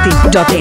masti.in.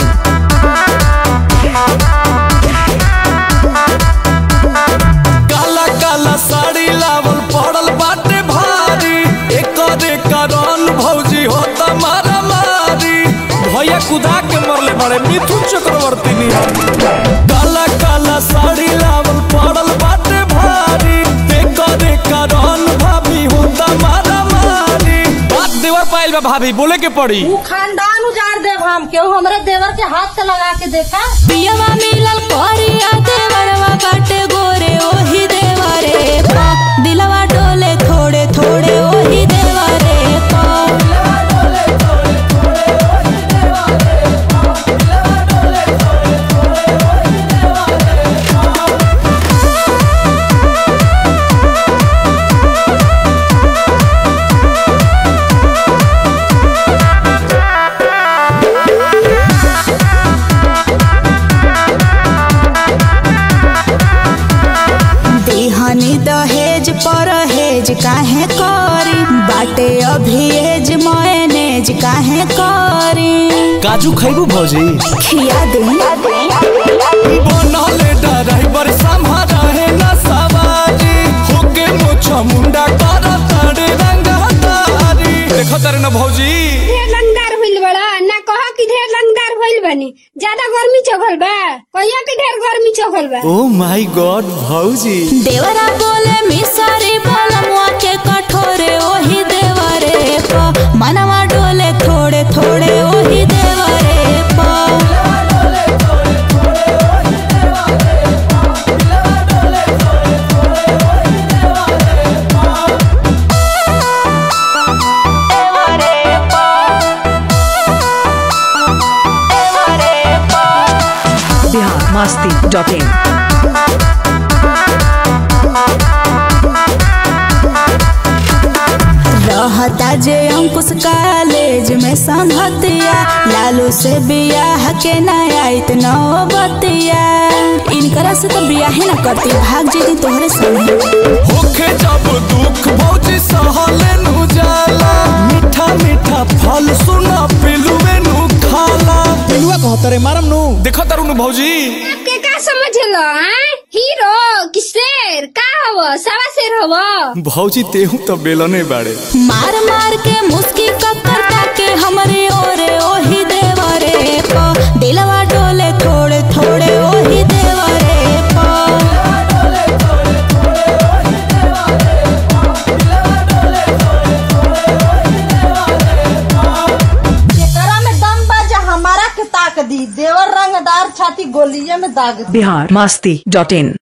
काला काला साड़ी लावल पड़ल बाटे भारी एकरे कारण भौजी होता मारा मारी भैया कुदा के मरले बड़े मिथुन चक्रवर्ती निहर काला काला साड़ी लावल पड़ल बाटे भारी एकरे कारण भाभी होता मारा मारी बात देवर पाइल बा भाभी बोले के पड़ी ऊ खानदान उजाड़ देव हम केहू हमरे देवर के हाथ से लगा के देखा पियवा मिलल करिया देवरवा बाटे गोरे ओही देवरे पा दिलवा डोले थोड़े थोड़े ओही देवरे पा देहनी दहेज परहेज काहे करी बाटे अभियेज मयनेज काहे करी काजू खैबू भौजी खिया दे बनले ड्राइवर संभारा है ना सवारी होके मोछा मुंडा कर तारे रंगा तारी देखो तारे ना भौजी ढेर लंगदार होइल बड़ा ना कह कि ढेर लंगदार होइल बनी ज्यादा गर्मी चघल बा कहिया कि ढेर गर्मी चघल बा ओ माय गॉड भौजी देवरा बोले मिसरी बलमुआ के कठोरे ओही देवरे पा मनवा डोले थोड़े थोड़े ओही देवरे पा Bihar masti.in. रहता जे अंकुश कॉलेज में संहतिया लालू से बियाह के ना आइत नौबतिया इनकरा से तो बियाह ना करती भाग जेती तोहरे संग होके जब दुख भौजी सहले नु जाला मीठा मीठा फल सुना पिलुए नु खाला पिलुआ कहत रे मारम नु देखो तारू नु भौजी के का समझलो हैं हीरो कि शेर का हव सवा शेर हव भौजी तेहू तो बेलने बाड़े मार मार के मुस्की कक्कर ताके हमरे ओरे ओही देवरे पा दिलवा डोले थोड़े थोड़े ओही देवरे पा जेकरा में दम बाजा हमारा के ताक दी देवर रंगदार छाती गोलिये में दाग दी Bihar masti.in.